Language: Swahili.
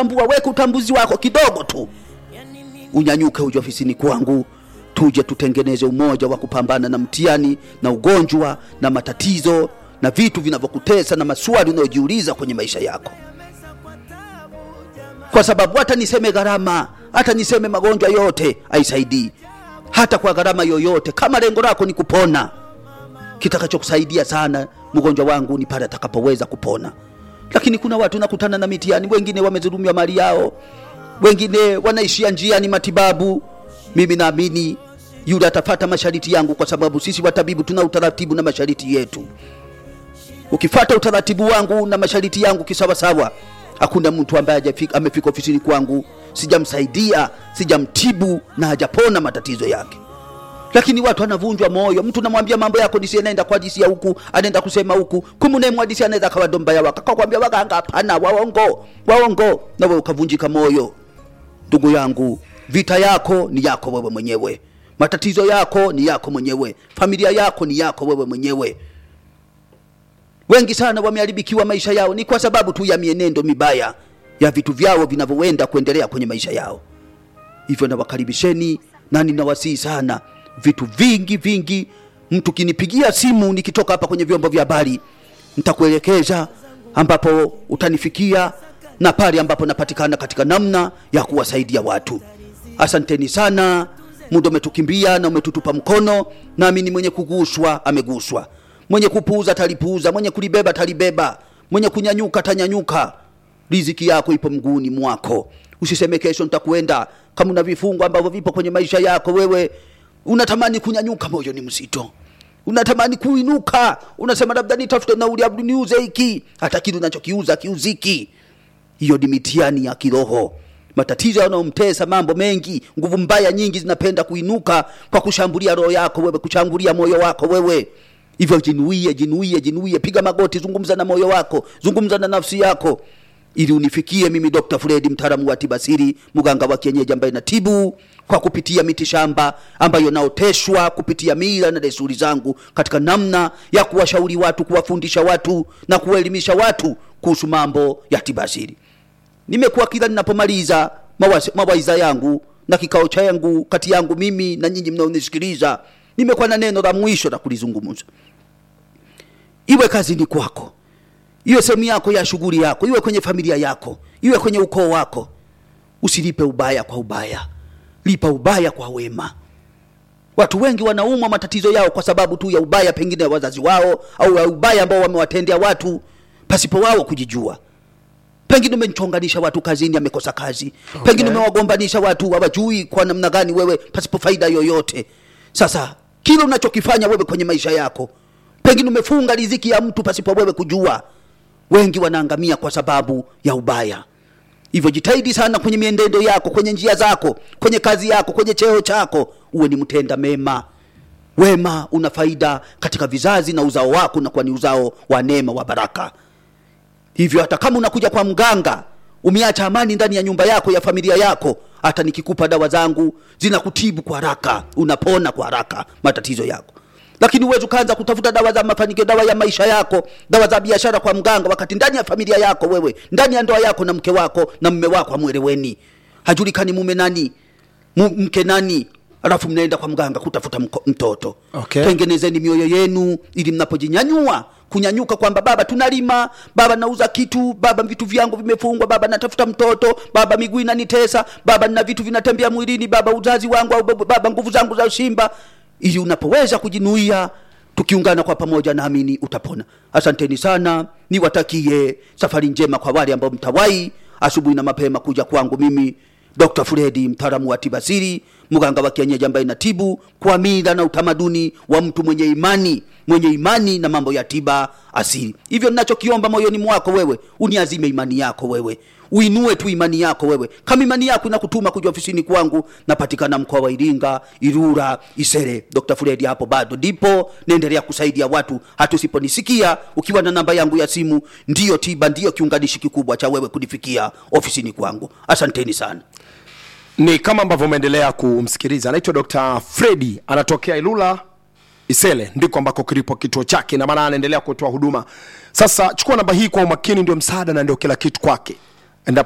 tambua weka utambuzi wako kidogo tu unyanyuke uje ofisini kwangu tuje tutengeneze umoja wa kupambana na mtihani na ugonjwa na matatizo na vitu vinavyokutesa na maswali unayojiuliza kwenye maisha yako kwa sababu hata niseme gharama hata niseme magonjwa yote haisaidii hata kwa gharama yoyote kama lengo lako ni kupona kitakachokusaidia sana mgonjwa wangu ni pale atakapoweza kupona lakini kuna watu nakutana na mitihani wengine wamezulumiwa mali yao wengine wanaishia njiani matibabu mimi naamini yule atafata mashariti yangu kwa sababu sisi watabibu tuna utaratibu na mashariti yetu ukifata utaratibu wangu na mashariti yangu kisawasawa hakuna mtu ambaye hajafika- amefika ofisini kwangu sijamsaidia sijamtibu na hajapona matatizo yake lakini watu anavunjwa moyo mtu namwambia mambo yako disi anaenda kwa disi ya huku anaenda kusema huku kumnemwadisi anaweza akawa dombaya waka kakwambia waganga hapana waongo waongo nawe ukavunjika moyo ndugu yangu vita yako ni yako wewe mwenyewe matatizo yako ni yako mwenyewe familia yako ni yako wewe mwenyewe wengi sana wameharibikiwa maisha yao ni kwa sababu tu ya mienendo mibaya ya vitu vyao vinavyoenda kuendelea kwenye maisha yao hivyo nawakaribisheni na ninawasihi sana vitu vingi vingi mtu kinipigia simu nikitoka hapa kwenye vyombo vya habari nitakuelekeza ambapo utanifikia na pale ambapo napatikana katika namna ya kuwasaidia watu asanteni sana muda umetukimbia na umetutupa mkono nami ni mwenye kuguswa ameguswa mwenye kupuuza talipuuza mwenye kulibeba talibeba mwenye kunyanyuka tanyanyuka riziki yako ipo mguuni mwako usiseme kesho nitakwenda kama una vifungo ambavyo vipo kwenye maisha yako wewe unatamani kunyanyuka moyo ni mzito unatamani kuinuka unasema labda nitafute nauli abdu niuze hiki hata kile unachokiuza kiuziki hiyo ni mitihani ya kiroho matatizo yanayomtesa mambo mengi nguvu mbaya nyingi zinapenda kuinuka kwa kushambulia roho yako wewe kushambulia moyo wako wewe hivyo jinuie jinuie jinuie piga magoti zungumza na moyo wako zungumza na nafsi yako ili unifikie mimi dr fredi mtaalamu wa tibasiri mganga wa kienyeji ambaye natibu kwa kupitia miti shamba ambayo naoteshwa kupitia mila na desturi zangu katika namna ya kuwashauri watu kuwafundisha watu na kuwaelimisha watu kuhusu mambo ya tibasiri nimekuwa kila ninapomaliza mawazi- mawaidha yangu na kikao changu kati yangu mimi na nyinyi mnaonisikiliza nimekuwa na neno la mwisho la kulizungumza iwe kazini kwako iwe sehemu yako ya shughuli yako iwe kwenye familia yako iwe kwenye ukoo wako usilipe ubaya kwa ubaya lipa ubaya kwa wema watu wengi wanaumwa matatizo yao kwa sababu tu ya ubaya pengine ya wazazi wao au ya ubaya ambao wamewatendea watu pasipo wao kujijua pengine umechonganisha watu kazini amekosa kazi okay. pengine umewagombanisha watu hawajui kwa namna gani wewe pasipo faida yoyote sasa kile unachokifanya wewe kwenye maisha yako pengine umefunga riziki ya mtu pasipo wewe kujua wengi wanaangamia kwa sababu ya ubaya hivyo jitahidi sana kwenye mienendo yako kwenye njia zako kwenye kazi yako kwenye cheo chako uwe ni mtenda mema wema una faida katika vizazi na uzao wako unakuwa ni uzao wa neema wa baraka hivyo hata kama unakuja kwa mganga umeacha amani ndani ya nyumba yako ya familia yako hata nikikupa dawa zangu zinakutibu kwa haraka unapona kwa haraka matatizo yako lakini uwezi ukaanza kutafuta dawa za mafanikio dawa ya maisha yako dawa za biashara kwa mganga wakati ndani ya familia yako wewe ndani ya ndoa yako na mke wako na mme wako amweleweni hajulikani mume nani mu, mke nani alafu mnaenda kwa mganga kutafuta mko, mtoto Okay. tengenezeni mioyo yenu ili mnapojinyanyua kunyanyuka kwamba baba tunalima baba nauza kitu baba vitu vyangu vimefungwa baba natafuta mtoto baba miguu inanitesa baba nina vitu vinatembea mwilini baba uzazi wangu au baba- baba nguvu zangu za ushimba ili unapoweza kujinuia tukiungana kwa pamoja naamini utapona asanteni sana niwatakie safari njema kwa wale ambao mtawai asubuhi na mapema kuja kwangu mimi dr fredi mtaalamu wa tibasiri mganga wa kienyeji ambaye natibu kwa mila na utamaduni wa mtu mwenye imani mwenye imani na mambo ya tiba asili hivyo ninachokiomba moyoni mwako wewe uniazime imani yako wewe uinue tu imani yako wewe kama imani yako inakutuma kuja ofisini kwangu napatikana mkoa wa iringa irura isere dr fredi hapo bado ndipo naendelea kusaidia watu hata usiponisikia ukiwa na namba yangu ya simu ndiyo tiba ndiyo kiunganishi kikubwa cha wewe kunifikia ofisini kwangu asanteni sana ni kama ambavyo umeendelea kumsikiliza anaitwa dr fredi anatokea ilula isele ndiko ambako kilipo kituo chake na maana anaendelea kutoa huduma sasa chukua namba hii kwa umakini ndio msaada na ndio kila kitu kwake